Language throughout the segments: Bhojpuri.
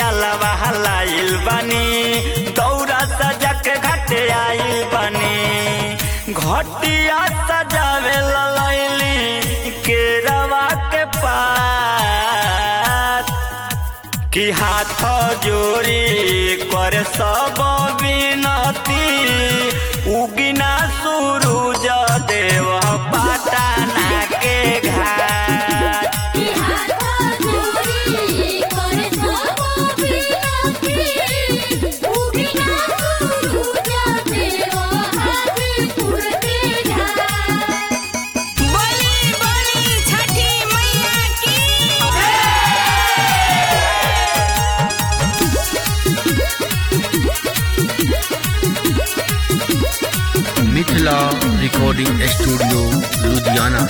नरियालवा हलाइल बनी दौरा सजा के घाटे आइल बनी घटिया सजावे ललैली केरवा के पात कि हाथ जोड़ी कर सब विनती उगिना सूरज देव पाटना के घाट कि हाथ जोड़ी करे सब विनती उगिना सूरज देव हाजीपुर के घाट बोली बोली छठी मैया की मिथिला रिकॉर्डिंग स्टूडियो लुधियाना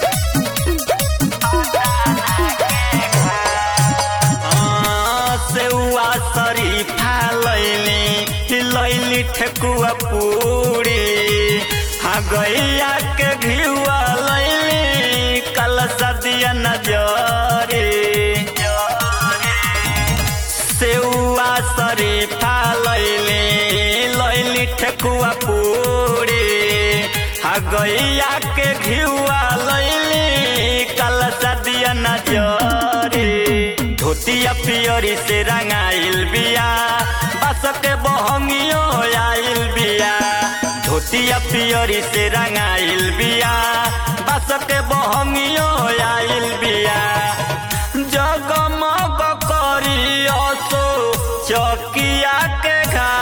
सेउआ शरीफा लैली लैली ठेकुआ पूरी हाँ गैया के घिउआ लैली कल सदिया नजरे सेउआ शरीफा लैली लैली ठेकुआ पूरी हाँ गैया के घिउआ लैली कल सदिया नजरे धोतिया पियरी से रंगाइल बिया बस के बहंगियो आइल बिया धोतिया पियरी से रंगाइल बिया बस के बहंगियो आइल बिया जगमग करी असो चकिया के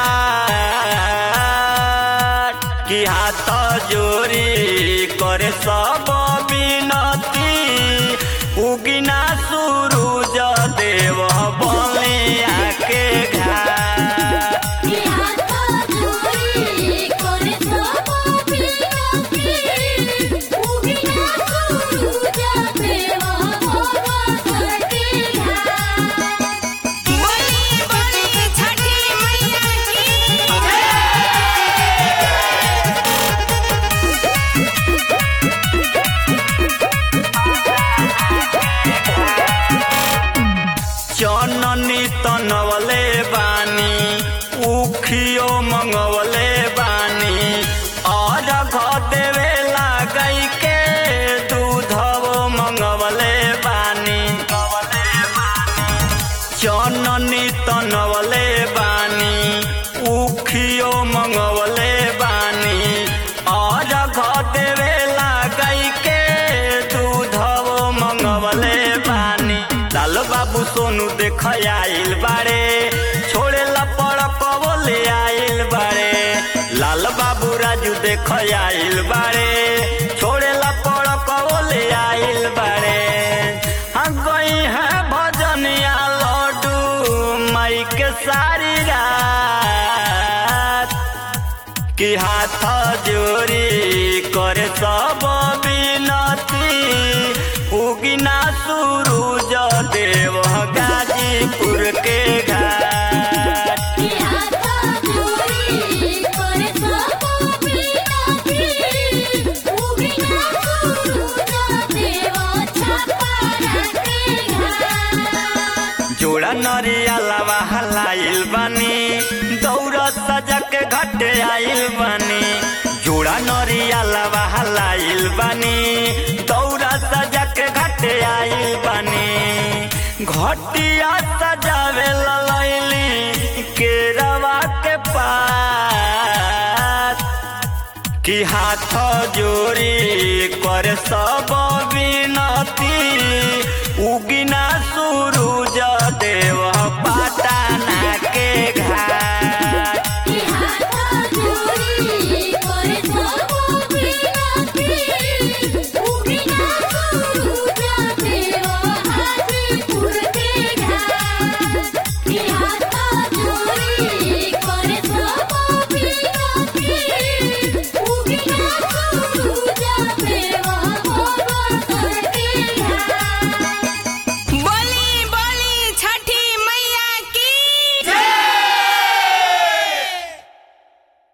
घाट कि हाथ जोड़ी करे सब विनती उगिना सूरज देव बलिया के घाट कि हाथ जोड़ी करे सब विनती उगिना सूरज देव हाजीपुर के घाट बोली बोली छठी मैया की चननी तनवले बानी उखियो मंगवले बानी और देवे लागई के दूधवो मंगवले बानी चननी तनवले बानी उखियो मंगवले बानी और देवे लागई के दूधवो मंगवले बानी लाल बाबू सोनू देख आइल बारे छोड़े ला पड़कवो ले आइल बारे लाल बाबू राजू देख आइल बारे छोड़े ला पड़कवो ले आइल बारे हाँ गई है भजनिया लड्डू माई के सारी रात कि हाथ जोड़ी करे सब विनती उगिना सूरज देव गाजीपुर के घाट कि हाथ जोड़ी करे सब विनती उगिना सूरज देव छापरा के घाट जोड़ा नरियालवा हलाइल बनी दौड़ सजा के घट आइल बनी जोड़ा नरियालवा हलाइल बनी दौड़ सजा के घट आइल बनी घटिया सजावे ललैली केरवा के पात कि हाथ जोड़ी कर सब